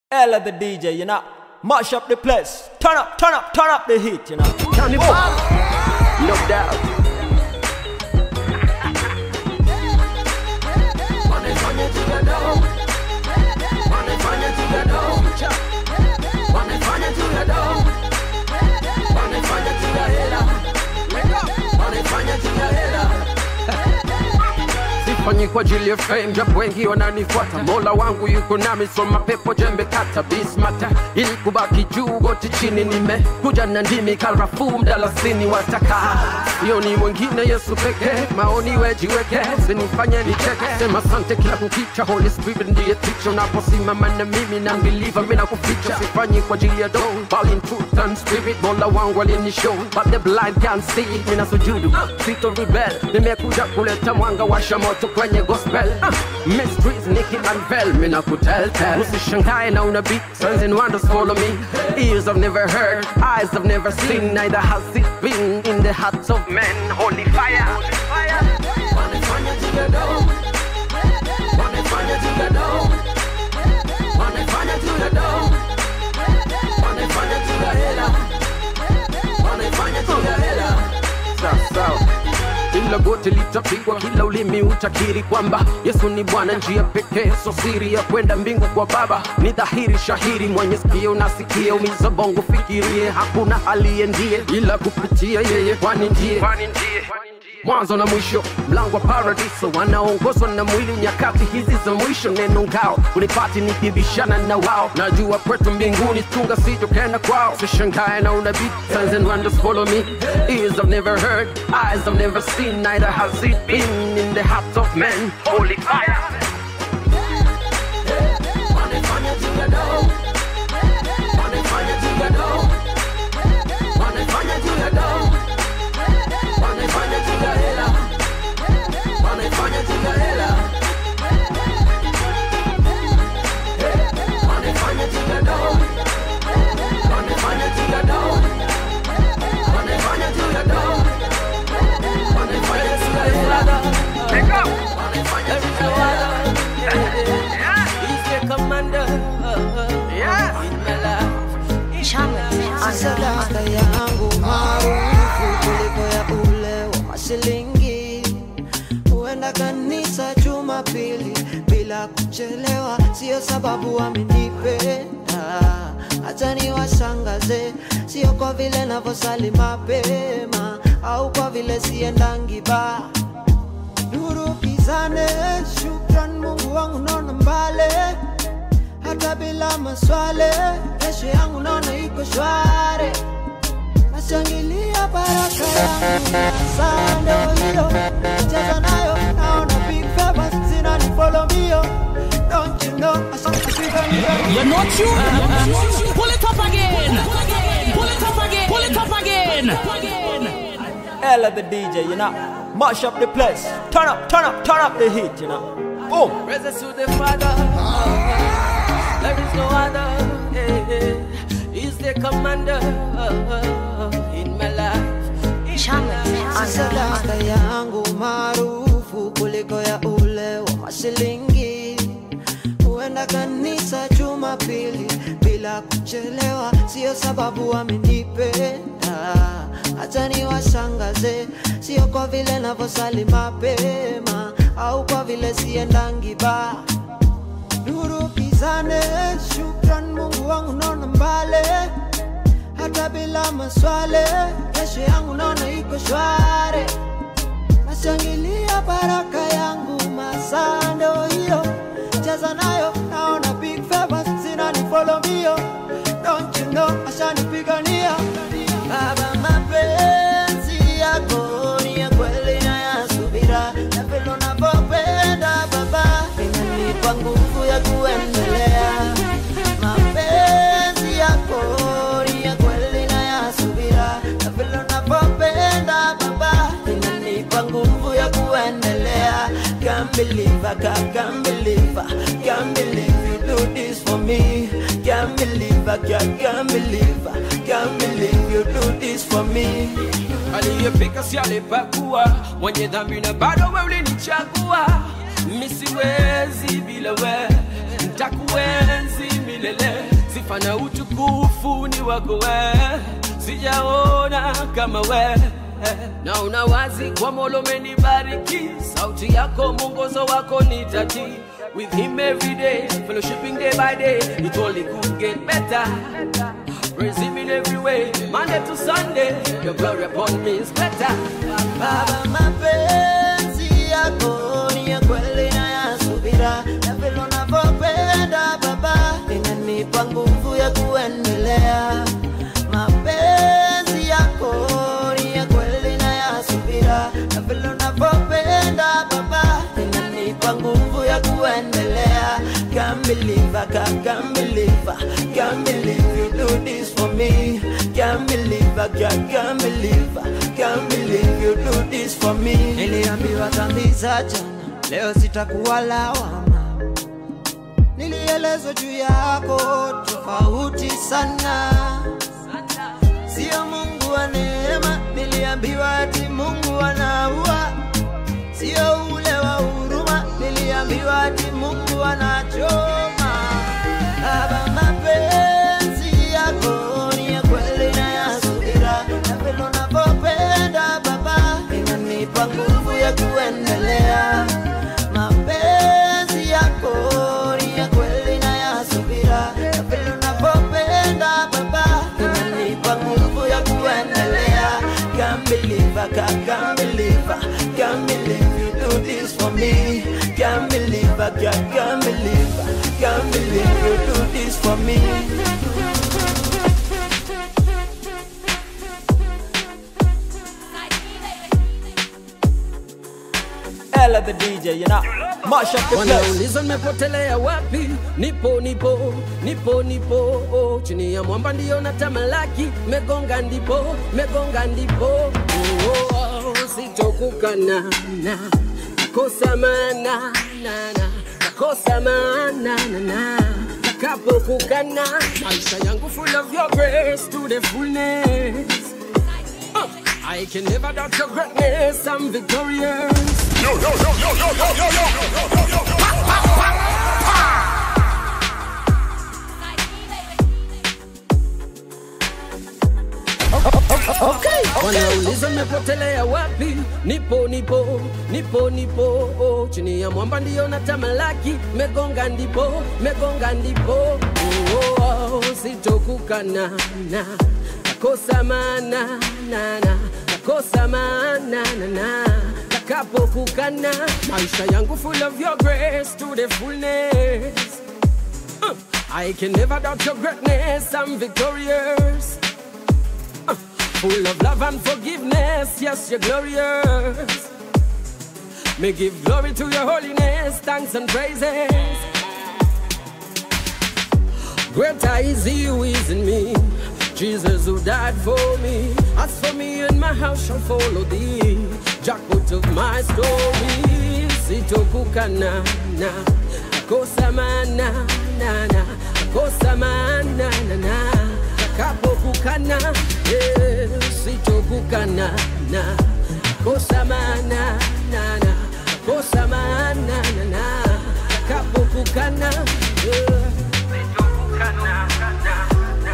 Ella the DJ, you know. Mash up the place. Turn up, turn up, turn up the heat, you know. Carnival, no doubt. Sifanyi kwa ajili ya fame, japo wengi wananifuata. Mola wangu yuko nami, so mapepo jembe kata bismata, ili kubaki juu goti chini. Nimekuja na ndimi karafuu, mdalasini wataka hiyo ni mwingine Yesu pekee, maoni wejiweke, sinifanye nicheke, sema sante kila kukicha. Holy Spirit ndiye teacher, unaposimama na mimi na believer, mimi nakuficha. Sifanyi kwa ajili ya dough, bali in truth and spirit. Mola wangu alinishow, but the blind can't see. Mimi nasujudu, sito rebel, nimekuja kuleta mwanga, washa moto kwenye gospel. Uh, mysteries niki unveil, mimi nakutel tell. Usishangae na unabii, signs and wonders follow me. Ears have never heard, eyes have never seen, neither has it been in the hearts of men. Holy fire. Sawa. Kila goti litapigwa, kila ulimi utakiri kwamba Yesu ni Bwana, njia pekee, so siri ya kwenda mbingu kwa Baba ni dhahiri shahiri. Mwenye sikio nasikie, umiza bongo, fikirie, hakuna aliye ndiye ila kupitia yeye, kwani ndiye mwanzo na mwisho, mlango wa paradiso, wanaongozwa na mwili nyakati hizi za mwisho. Neno ngao unipati nikibishana na wao, najua kwetu mbinguni tunga sijokenda kwao. Sishangae na unabii, signs and wonders follow me. Ears have never heard, eyes have never seen, neither has it been in the hearts of men. Holy fire. sadaka yangu maarufu kuliko ya ule wa mashilingi. Huenda kanisa Jumapili bila kuchelewa, sio sababu amenipenda. Hata niwashangaze, sio kwa vile navyosali mapema au kwa vile siendangi baa nuru kizane. Shukran Mungu wangu, naona mbale hata bila maswale, kesho yangu naona iko shwari. Nashangilia baraka yangu, saa ndio hiyo cheza nayo, naona big favors zinani follow mbio. Don't you know, ashapiga You're not you. Pull it up again. Pull it up again. Pull it up again. Ella the DJ, you know. Mash up the place. Turn up, turn up, turn up the heat, you know. Boom. Praises to the Father. There is no other. eh, eh. He's the commander in my life. sadaka yangu maarufu kuliko ya ule wa mashilingi. Huenda kanisa Jumapili bila kuchelewa, sio sababu amenipenda. Hata niwashangaze, sio kwa vile navyosali mapema au kwa vile siendangi baa nuru kizane. Shukran Mungu wangu, naona mbale hata bila maswale, kesho yangu naona iko shwari. Nashangilia baraka yangu, masaa ndio hiyo, cheza nayo, naona big favors zinani follow mbio. Don't you know, ashanipigania Baba, mapenzi yako ni ya kweli na ya subira, na vile unavyopenda Baba inanipa nguvu ya kuendelea. Mapenzi yako ni ya kweli na ya subira, na vile unavyopenda Baba inanipa nguvu ya kuendelea. Can't believe I can't, can't believe I can't believe you do this for me. Can't believe I can't, can't believe I can't believe you do this for me. aliyepika si alipakua mwenye dhambi na bado we ulinichagua misiwezi bila we ntakuenzi milele Bwana, utukufu ni wako we, sijaona kama we na una wazi kwa mola umenibariki, sauti yako mwongozo wako nitati with him every day, fellowshipping day by day, it only could get better. Praise him in every way, Monday to Sunday, your glory upon me is better. Baba, mapenzi yako ni ya kweli na ya subira, na vile unavyopenda Baba inanipa nguvu ya kuendelea. Mapenzi yako ni ya kweli na ya subira, na vile unavyopenda Baba inanipa nguvu ya kuendelea. Can't believe I can't, can't believe I can't believe you do this for me. Can't believe I can't, can't believe I can't believe you do this for me. Niliambiwa dhambi za jana, leo sitakuwa lawama. Nilielezwa juu yako tofauti sana, sio Mungu wa neema. Niliambiwa ati Mungu anaua, sio ule wa huruma. Niliambiwa ati Mungu anachoma. Baba, mapenzi yako ni ya kweli na ya subira, na vile unavyopenda Baba inanipa nguvu ya kuendelea. Mapenzi yako ni ya kweli na ya subira, na vile unavyopenda Baba inanipa nguvu ya kuendelea. Can't believe I can't, can't believe I can't believe you do this for me. Can't believe I can't, can't believe I can't believe you do this for me. Ella the DJ, you know. Mash up the place. Wanauliza nimepotelea wapi? Nipo nipo nipo nipo oh, chini ya mwamba ndio natamalaki, megonga ndipo megonga ndipo oh, oh, oh, sitokukana na nakosa maana na na nakosa maana na na takapokukana maisha yangu full of your grace to the fullness Uh, I can never doubt your greatness, I'm victorious. Wanauliza nimepotelea wapi? Nipo nipo nipo nipo oh, chini ya mwamba ndio natamalaki, megonga ndipo megonga ndipo oh, oh, oh, sitokukana na nakosa maana na na nakosa maana na na takapokukana maisha yangu full of your grace to the fullness Uh, I can never doubt your greatness, I'm victorious. Uh, Full of love and forgiveness, yes, you're glorious. May give glory to your holiness, thanks and praises. Greater is he who is in me, Jesus who died for me. As for me and my house shall follow thee, jackpot of my story. Sitokukana na nakosa maana na na nakosa maana na na takapokukana eh, sitokukana na nakosa maana na na nakosa maana na na takapokukana eh, sitokukana na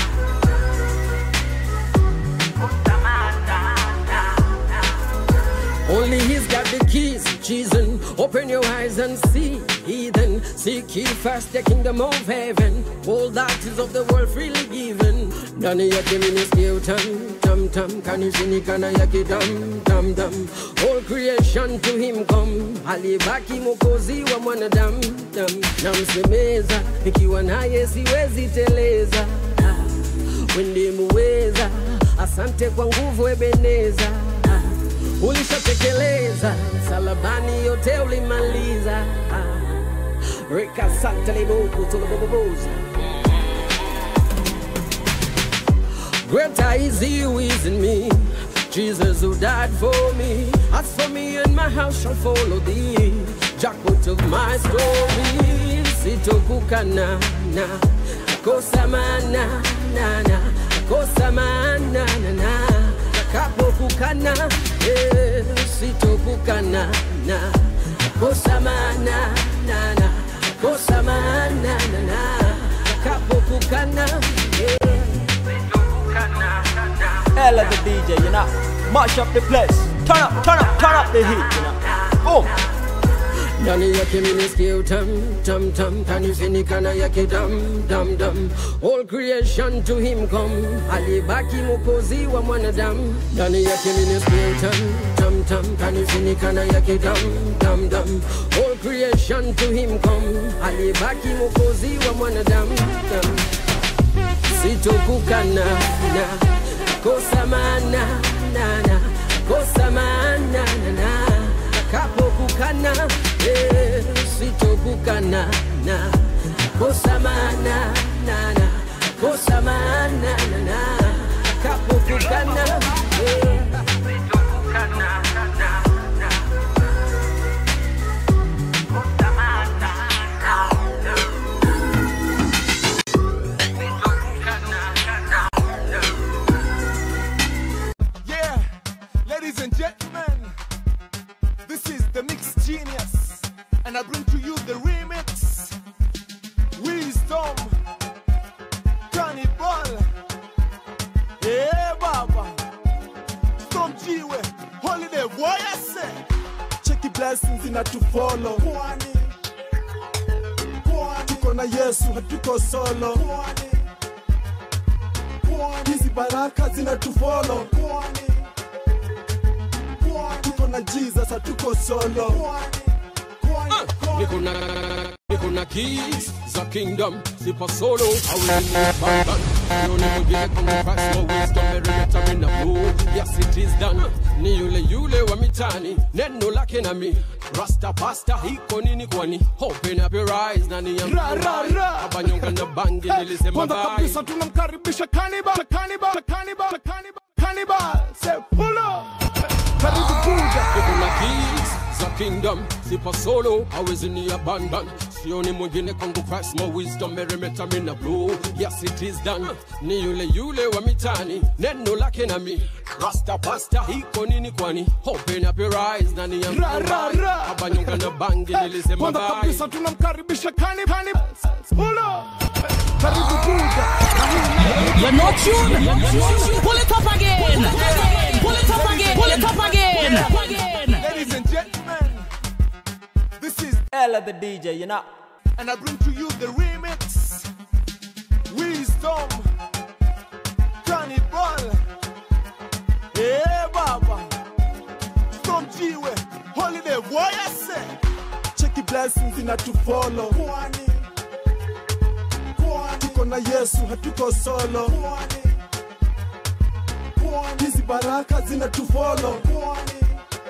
Only he's got the keys, Jesus. Open your eyes and see, heathen. Seek ye first the kingdom of heaven. All that is of the world freely given. Ndani yake miniskio tam tam tam, kanishini kana yake dam dam dam. All creation to him come, alibaki mwokozi wa mwanadamu dam. Namsemeza nikiwa naye siwezi teleza. Ah, Wende muweza, asante kwa nguvu Ebeneza. Ah, ulishatekeleza msalabani yote ulimaliza Ah, reka sante libuku tuliboboboza Greater is he who is in me, Jesus who died for me. As for me and my house shall follow thee, jackpot of my story. Sitokukana na nakosa maana na na nakosa maana na na takapokukana eh, sitokukana na nakosa maana na na nakosa maana na na takapokukana Ella the DJ, you know. Mash up the place. Turn up, turn up, turn up the heat, you know. Boom. ndani yake minisikia tam tam tam kanifinikana yake dam dam dam all creation to him come alibaki mwokozi wa mwanadamu ndani yake minisikia tam tam tam kanifinikana yake dam dam dam all creation to him come alibaki mwokozi wa mwanadamu dam sitokukana na kosa maana na na kosa maana na na kapokukana eh, sitokukana na kosa maana na na kosa maana na na kapokukana eh, sitokukana na na kosa maana na Yeah, ladies and gentlemen, this is the Mix Genius, and I bring to you the remix. Wisdom, Cannibal, yeah, Baba, Storm Jiwe, Holiday, what I say? Cheki blessings inatufollow. Pwani, Pwani, tuko na Yesu, hatuko solo. Pwani, Pwani, hizi baraka zinatufollow. Pwani, tuko na jesus hatuko solo niko na niko na keys za kingdom sipa solo hawezi button sioni mwingine kama Christ no wisdom meremeta mina blue yes it is done ni yule yule wa mitani neno lake na mi rasta pasta hiko nini kwani open up your eyes nani ya Ra, ra, ra. abanyonga na bangi nilisema kwanza bye kabisa tunamkaribisha Cannibal, Cannibal, Cannibal, Cannibal, Cannibal. Say pull up. Karibu kuja. niko na keys za kingdom sipa solo hawezi ni abandon sioni mwingine kwangu Christ more wisdom meremeta mina blue yes it is done ni yule yule wa mitani neno lake na mi rasta pasta hiko nini kwani open up your eyes nani ya Ra, ra, ra. abanyonga na bangi nilisema kwanza bye kabisa tunamkaribisha Cannibal, Cannibal. Pull up. Karibu kuja. You're not tuned. Pull it up again. Pull it up again. Pull it up again. Ladies and gentlemen, this is Ella the DJ, you know. and I bring to you the remix. Wisdom, Cannibal, yeah, Baba, Storm Jiwe, Holiday, what I say? Cheki blessings inatufollow. Pwani, Pwani, tuko na Yesu, hatuko solo. Pwani, Pwani, hizi baraka zinatufollow. Pwani,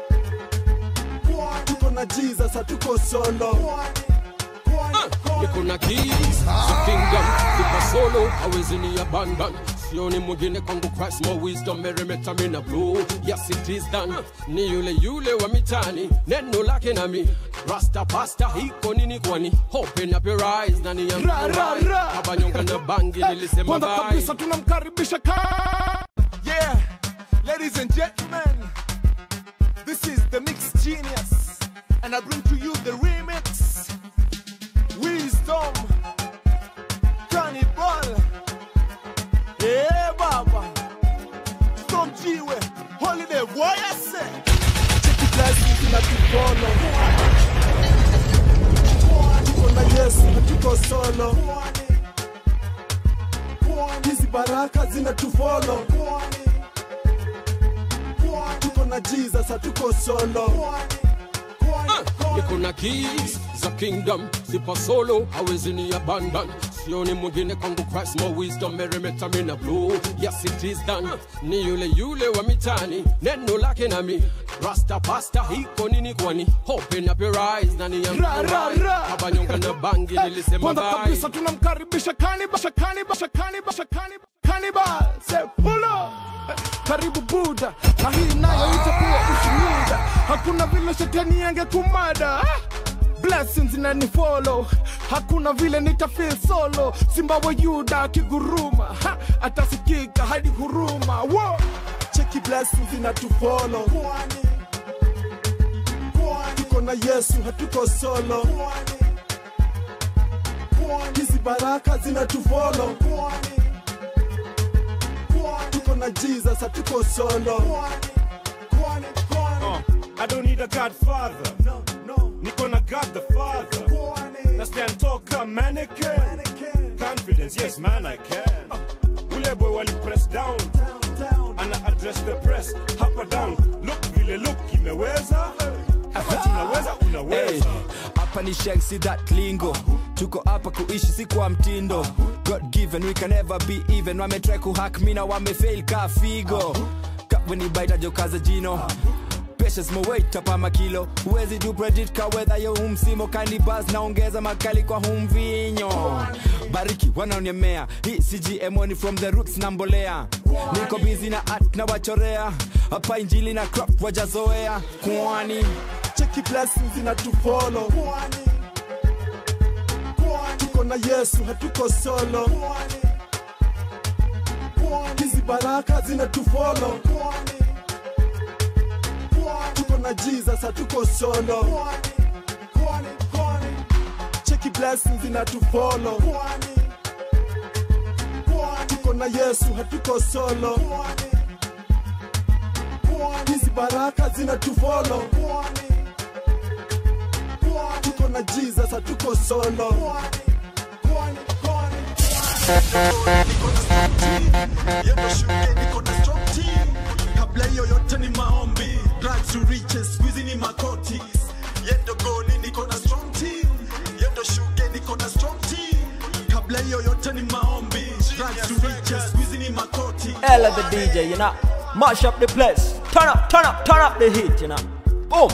Pwani, tuko na Jesus, hatuko solo. Pwani, niko na keys za kingdom sipa solo hawezi ni abandon sioni mwingine kwangu Christ more wisdom meremeta mina blue yes it is done ni yule yule wa mitani neno lake na mi rasta pasta hiko nini kwani open up your eyes nani ya Ra, ra, ra. abanyonga na bangi nilisema kwanza bye kabisa tunamkaribisha ka yeah ladies and gentlemen this is the mix genius and i bring to you the remix wisdom cannibal yeah baba storm jiwe holiday what i say cheki blessings inatufollow tuko na yesu hatuko solo hizi baraka zinatufolo tuko na jesus hatuko solo niko na keys za kingdom sipa solo hawezi ni abandon sioni mwingine kwangu Christ more wisdom meremeta mina blue yes it is done ni yule yule wa mitani neno lake na mi rasta pasta hiko nini kwani open up your eyes nani ya Ra, ra, ra. abanyonga na bangi nilisema kwanza bye kabisa tunamkaribisha Cannibal, Cannibal, Cannibal, Cannibal, Cannibal. Say pull up. karibu buda na hii nayo itakuwa ushuhuda hakuna vile shetani angekumada blessings inanifollow hakuna vile nitafeel solo simba wa yuda akiguruma ha, atasikika hadi huruma Wo! cheki blessings inatufollow tuko na yesu hatuko solo hizi baraka zinatufolo tuko tuko na jesus hatuko solo Uh, I don't need a godfather. No, no. Niko na God the Father. Na stand talk a mannequin. Confidence, yes man I can. Uh, ule boy wali press down. Ana address the press. Hapa down. Look vile look imeweza. Kama tunaweza Hey, unaweza. hapa ni Shank, see that lingo tuko hapa kuishi si kwa mtindo god given we can never be even wametry kuhack mi na wamefail ka figo kawenibaita jokaza jino Patience moweit hapa makilo huwezi du predict ka weather yo humsimo kanibas naongeza makali kwa humvinyo bariki wanaoniemea hii cgmo ni from the roots na mbolea niko busy na art na wachorea hapa injili na crop wajazoea kwani cheki blessings inatufolo tuko na yesu hatuko solo hizi baraka zinatufolo tuko na jesus hatuko solo cheki blessings inatufolo tuko na yesu hatuko solo hizi baraka zinatufolo tuko na jesus hatuko solo Yendo shule niko na strong team. kabla hiyo yote ni maombi Drugs to riches squeezy ni makoti yendo goli niko na strong team yendo shuge niko na strong team kabla hiyo yote ni maombi Drugs to riches squeezy ni makoti Ella the DJ, you know. Mash up the place. Turn up, turn up, turn up the heat, you know. Boom.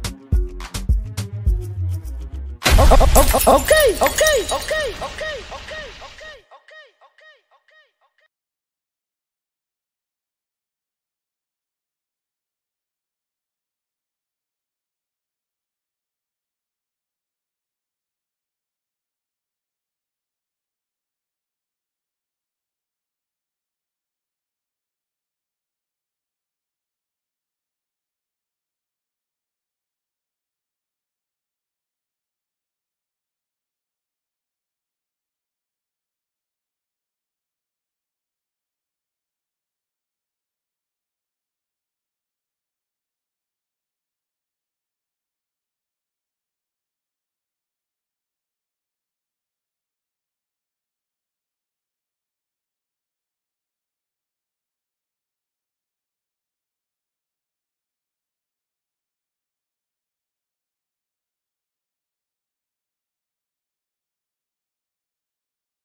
Okay, okay, okay, okay, okay.